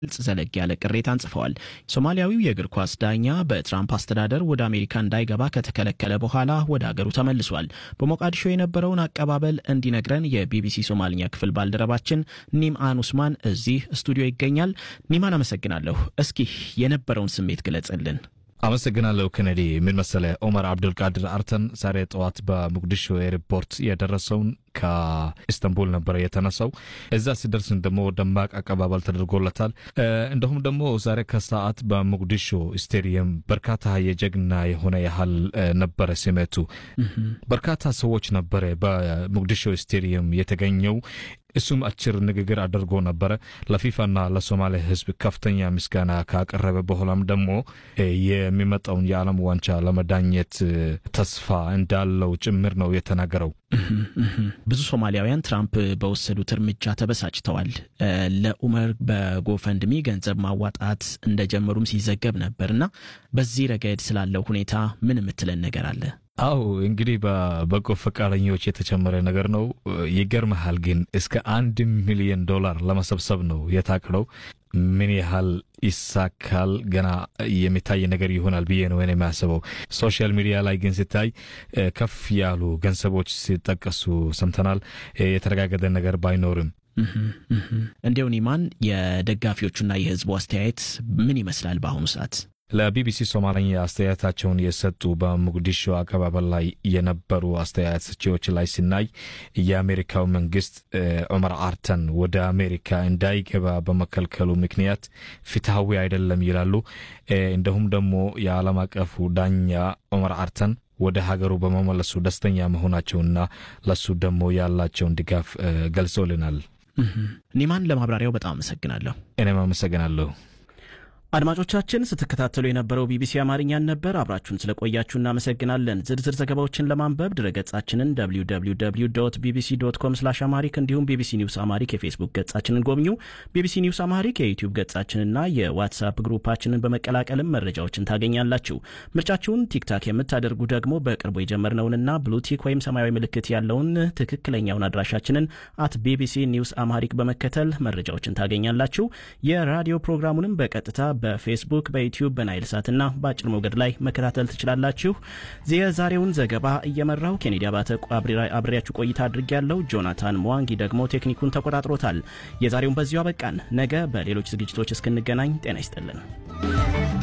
ግልጽ ዘለግ ያለ ቅሬታን ጽፈዋል። ሶማሊያዊው የእግር ኳስ ዳኛ በትራምፕ አስተዳደር ወደ አሜሪካ እንዳይገባ ከተከለከለ በኋላ ወደ አገሩ ተመልሷል። በሞቃዲሾ የነበረውን አቀባበል እንዲነግረን የቢቢሲ ሶማልኛ ክፍል ባልደረባችን ኒምአን ኡስማን እዚህ ስቱዲዮ ይገኛል። ኒማን አመሰግናለሁ። እስኪ የነበረውን ስሜት ግለጽልን። አመሰግናለሁ ኬኔዲ። ምን መሰለ ኦመር አብዱልቃድር አርተን ዛሬ ጠዋት በሞቃዲሾ ኤርፖርት የደረሰውን ከኢስታንቡል ነበረ የተነሳው። እዛ ሲደርስን ደግሞ ደማቅ አቀባበል ተደርጎለታል። እንዲሁም ደግሞ ዛሬ ከሰዓት በሞቃዲሾ ስቴዲየም በርካታ የጀግና የሆነ ያህል ነበረ ስሜቱ። በርካታ ሰዎች ነበረ በሞቃዲሾ ስቴዲየም የተገኘው። እሱም አጭር ንግግር አድርጎ ነበረ። ለፊፋና ለሶማሌ ሕዝብ ከፍተኛ ምስጋና ካቀረበ በኋላም ደግሞ የሚመጣውን የዓለም ዋንጫ ለመዳኘት ተስፋ እንዳለው ጭምር ነው የተናገረው። ብዙ ሶማሊያውያን ትራምፕ በወሰዱት እርምጃ ተበሳጭተዋል። ለኡመር በጎፈንድሚ ገንዘብ ማዋጣት እንደጀመሩም ሲዘገብ ነበር እና በዚህ ረገድ ስላለው ሁኔታ ምን የምትለን ነገር አለ? አው እንግዲህ በበጎ ፈቃደኞች የተጨመረ ነገር ነው። ይገርመሃል ግን እስከ አንድ ሚሊዮን ዶላር ለመሰብሰብ ነው የታቀደው። ምን ያህል ይሳካል ገና የሚታይ ነገር ይሆናል ብዬ ነው እኔ የሚያስበው። ሶሻል ሚዲያ ላይ ግን ሲታይ ከፍ ያሉ ገንዘቦች ሲጠቀሱ ሰምተናል። የተረጋገጠ ነገር ባይኖርም እንዲያው ኒማን የደጋፊዎቹና የህዝቡ አስተያየት ምን ይመስላል በአሁኑ ሰዓት? ለቢቢሲ ሶማለኛ አስተያየታቸውን የሰጡ በሞቃዲሾ አቀባበል ላይ የነበሩ አስተያየት ሰጪዎች ላይ ሲናይ የአሜሪካው መንግስት ዑመር አርተን ወደ አሜሪካ እንዳይገባ በመከልከሉ ምክንያት ፍትሐዊ አይደለም ይላሉ። እንዲሁም ደግሞ የዓለም አቀፉ ዳኛ ዑመር አርተን ወደ ሀገሩ በመመለሱ ደስተኛ መሆናቸውና ለሱ ደግሞ ያላቸውን ድጋፍ ገልጾልናል። ኒማን ለማብራሪያው በጣም አመሰግናለሁ። እኔም አመሰግናለሁ። አድማጮቻችን ስትከታተሉ የነበረው ቢቢሲ አማርኛን ነበር። አብራችሁን ስለቆያችሁ እናመሰግናለን። ዝርዝር ዘገባዎችን ለማንበብ ድረገጻችንን www ቢቢሲ ዶት ኮም ስላሽ አማሪክ እንዲሁም ቢቢሲ ኒውስ አማሪክ የፌስቡክ ገጻችንን ጎብኙ። ቢቢሲ ኒውስ አማሪክ የዩቲዩብ ገጻችንና የዋትሳፕ ግሩፓችንን በመቀላቀልም መረጃዎችን ታገኛላችሁ። ምርጫችሁን ቲክታክ የምታደርጉ ደግሞ በቅርቡ የጀመርነውንና ብሉቲክ ወይም ሰማያዊ ምልክት ያለውን ትክክለኛውን አድራሻችንን አት ቢቢሲ ኒውስ አማሪክ በመከተል መረጃዎችን ታገኛላችሁ። የራዲዮ ፕሮግራሙንም በቀጥታ በፌስቡክ በዩቲዩብ በናይል ሳትና በአጭር ሞገድ ላይ መከታተል ትችላላችሁ። የዛሬውን ዘገባ እየመራው ኬኔዲ አባተ አብሬያችሁ ቆይታ አድርጌያለሁ። ጆናታን ሟንጊ ደግሞ ቴክኒኩን ተቆጣጥሮታል። የዛሬውን በዚሁ አበቃን። ነገ በሌሎች ዝግጅቶች እስክንገናኝ ጤና ይስጥልን።